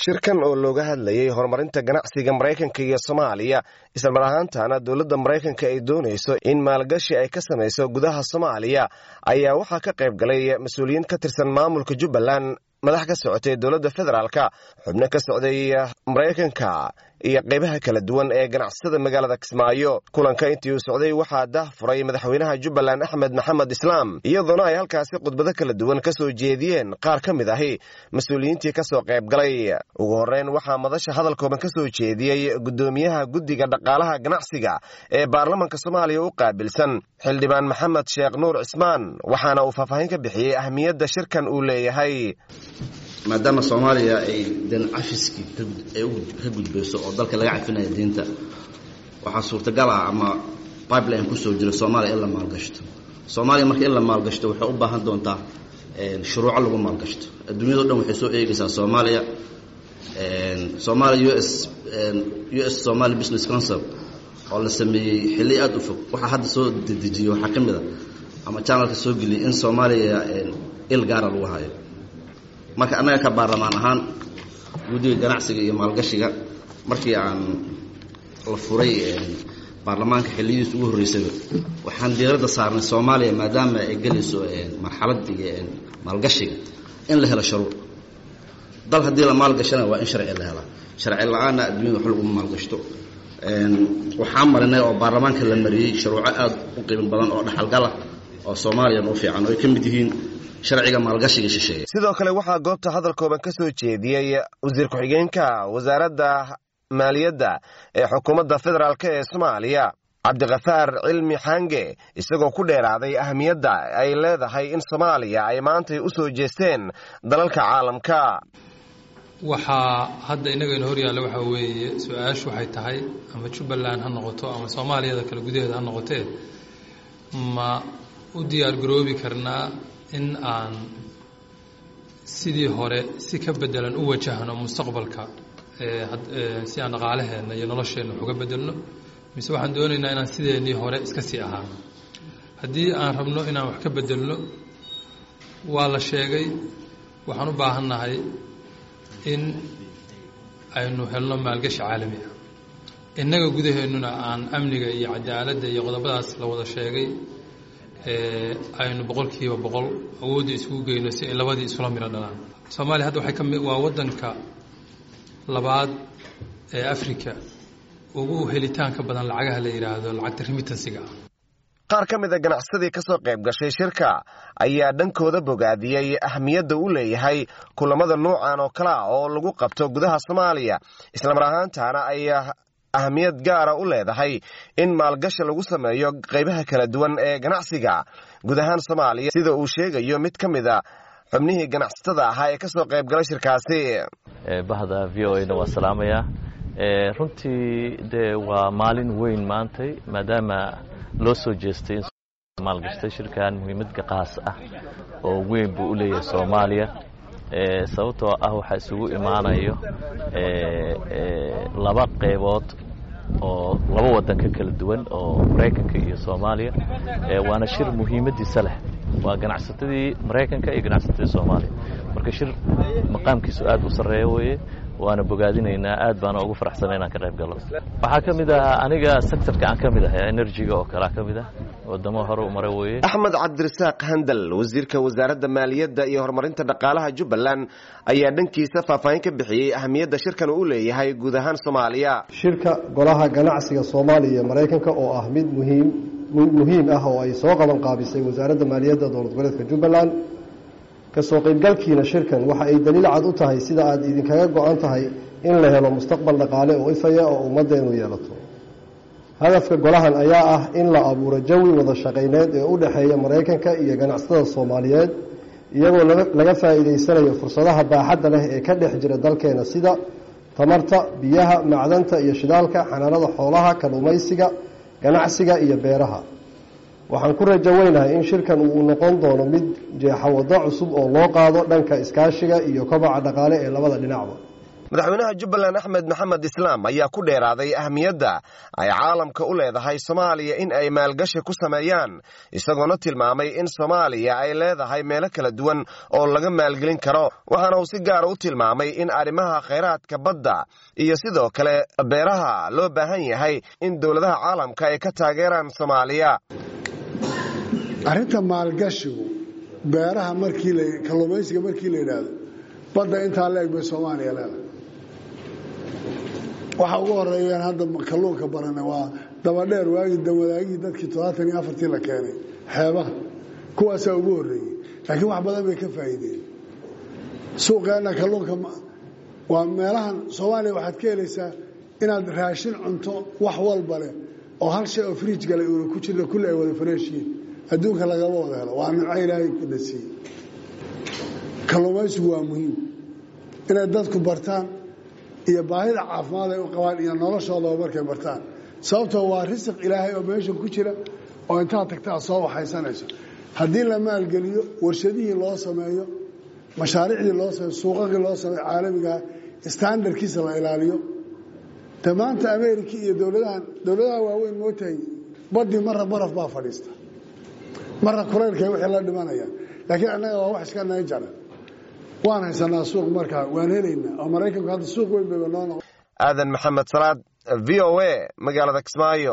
shirkan oo looga hadlayay horumarinta ganacsiga maraykanka iyo soomaaliya islamar ahaantana dowladda maraykanka ay doonayso in maalgashi ay ka samayso gudaha soomaaliya ayaa waxaa ka qayb galay mas-uuliyiin ka tirsan maamulka jubbaland madax ka socotay dowladda federaalka xubno ka socday maraykanka iyo qaybaha kala duwan ee ganacsatada magaalada kismaayo kulanka intii uu socday waxaa dah furay madaxweynaha jubbaland axmed maxamed islaam iyadoona ay halkaasi khudbado kala duwan ka soo jeediyeen qaar ka mid ahi mas-uuliyiintii ka soo qayb galay ugu horreyn waxaa madasha hadalkooban ka soo jeediyey guddoomiyaha guddiga dhaqaalaha ganacsiga ee baarlamanka soomaaliya u qaabilsan xildhibaan maxamed sheekh nuur cismaan waxaana uu faahfaahin ka bixiyey ahmiyadda shirkan uu leeyahay maadaama soomaaliya ay den cafiskii ay ka gudbayso oo dalka laga cafinaya diinta waxaa suurtagal ah ama pipeline kusoo jira soomaaliya in la maalgashto soomaaliya marka in la maalgashto waxay u baahan doontaa shuruuco lagu maalgashto adduunyado dhan waxay soo eegaysaa soomaaliya soomaaliya u s u s somali business council oo la sameeyey xilli aada u fog waxaa hadda soo dedejiyey waxaa ka mid a ama janalka soo geliyay in soomaaliya il gaara lagu hayo marka annaga ka baarlamaan ahaan guddiga ganacsiga iyo maalgashiga markii aan la furay baarlamaanka xilliyihiis ugu horreysayba waxaan diiradda saarnay soomaaliya maadaama ay gelayso marxaladii maalgashiga in la helo shuruuc dal haddii la maalgashana waa in sharci la helaa sharci la-aanna adduunyada wax laguma maalgashto waxaan marinay oo baarlamaanka la mariyey shuruuco aada u qiimo badan oo dhaxalgala oo soomaaliyan u fiican oo ay ka mid yihiin sharciga maalgashiga shisheeye sidoo kale waxaa goobta hadalkooban ka soo jeediyey wasiir ku-xigeenka wasaaradda maaliyadda ee xukuumadda federaalk ee soomaaliya cabdikafaar cilmi xange isagoo ku dheeraaday ahmiyadda ay leedahay in soomaaliya ay maantay u soo jeesteen dalalka caalamka waxaa hadda innagayna hor yaalla waxaa weeye su-aashu waxay tahay ama jubbaland ha noqoto ama soomaaliyada kale gudaheeda ha noqotee ma u diyaar garoobi karnaa in aan sidii hore si ka bedelan u wajahno mustaqbalka si aan dhaqaalaheenna iyo nolosheenna wax uga bedelno mise waxaan doonaynaa inaan sideennii hore iska sii ahaano haddii aan rabno inaan wax ka bedelno waa la sheegay waxaan u baahannahay in aynu helno maalgashi caalami ah innaga gudaheennuna aan amniga iyo cadaaladda iyo qodobadaas la wada sheegay aynu boqolkiiba boqol awoodda isugu geyno si ay labadii isula miro dhalaan soomaaliya hadda waxay kami waa waddanka labaad ee africa ugu helitaanka badan lacagaha la yidhaahdo lacagta remitansiga ah qaar ka mid a ganacsadii ka soo qayb gashay shirka ayaa dhankooda bogaadiyey ahmiyadda u leeyahay kulamada nuucan oo kale ah oo lagu qabto gudaha soomaaliya islamar ahaantaana ay ahmiyad gaara u leedahay in maalgashi lagu sameeyo qaybaha kala duwan ee ganacsiga guud ahaan soomaaliya sida uu sheegayo mid ka mid a xubnihii ganacsatada ahaa ee ka soo qayb galay shirkaasi bahda v o a-na waa salaamayaa runtii dee waa maalin weyn maantay maadaama loo soo jeestay in maalgashtay shirkan muhiimadka qaas ah oo weyn buu u leeyahay soomaaliya sababtoo ah waxaa isugu imaanayo laba qaybood oo laba waddan ka kala duwan oo maraykanka iyo soomaaliya waana shir muhiimaddiisa leh waa ganacsatadii maraykanka iyo ganacsatadii soomaaliya marka shir maqaamkiisu aad u sarreeya weeye waana bogaadinaynaa aad baana ugu faraxsana inaan ka qayb gallo waxaa ka mid ah aniga sectorka aan ka mid ahay enerjiga oo kalea ka mid ah wadamo hore u mara weeye axmed cabdirasaaq handal wasiirka wasaaradda maaliyadda iyo horumarinta dhaqaalaha jubbaland ayaa dhankiisa faahfaahin ka bixiyey ahmiyadda shirkan uu leeyahay guud ahaan soomaaliya shirka golaha ganacsiga soomaaliya iyo maraykanka oo ah mid muhiim muhiim ah oo ay soo qaban qaabisay wasaaradda maaliyadda dowlad goboleedka jubbaland kasoo qaybgalkiina shirkan waxa ay daliil cad u tahay sida aad idinkaga go-an tahay in la helo mustaqbal dhaqaale oo ifaya oo ummaddeenu yeelato hadafka golahan ayaa ah in la abuuro jawi wada shaqayneed ee u dhexeeya maraykanka iyo ganacsatada soomaaliyeed iyagoo laga faa'iidaysanayo fursadaha baaxadda leh ee ka dhex jira dalkeena sida tamarta biyaha macdanta iyo shidaalka xanaanada xoolaha kalluumaysiga ganacsiga iyo beeraha waxaan ku rajo weynahay in shirkan uu noqon doono mid jeexa waddo cusub oo loo qaado dhanka iskaashiga iyo kobaca dhaqaale ee labada dhinacba madaxweynaha jubbaland axmed maxamed islaam ayaa ku dheeraaday ahmiyadda ay caalamka u leedahay soomaaliya in ay maalgashi ku sameeyaan isagoona tilmaamay in soomaaliya ay leedahay meelo kala duwan oo laga maalgelin karo waxaana uu si gaara u tilmaamay in arrimaha khayraadka badda iyo sidoo kale beeraha loo baahan yahay in dowladaha caalamka ay ka taageeraan soomaaliya arrinta maalgashigu beeraha markii la kalluumaysiga markii la yidhaahdo badda intaa leeg bay soomaaliya leedahay waxa ugu horeeyaan hadda kalluunka barane waa dabadheer waagii dawadaagihii dadkii toddobaatan iyo afartii la keenay xeebaha kuwaasaa ugu horreeyey laakiin wax badan bay ka faa'iideen suuqeenna kalluunka waa meelahan soomaaliya waxaad ka helaysaa inaad raashin cunto wax walba leh oo hal shay oo friij galay uuna ku jirna kulli ay wada fareeshiin adduunka lagama wada helo waa nimco ilaahay ku dhasiiyey kalluumaysigu waa muhiim inay dadku bartaan iyo baahida caafimaad ay u qabaan iyo noloshoodaba markay bartaan sababtoo waa risiq ilaahay oo meesha ku jira oo intaad tagta aad soo waxaysanayso haddii la maalgeliyo warshadihii loo sameeyo mashaariicdii loo sameeyo suuqaqii loo sameeyo caalamigaa standardkiisa la ilaaliyo de maanta america iyo dowladahan dowladaha waaweyn mootahay badii marra baraf baa fadhiista marra kulaylkay wixii la dhimanayaan laakiin annaga waa wax iska naga jaran waan haysanaa suuq markaa waan helaynaa oo maraykanku hadda suuq weyn bayba noo noqon aadan maxamed salaad v o a magaalada kismaayo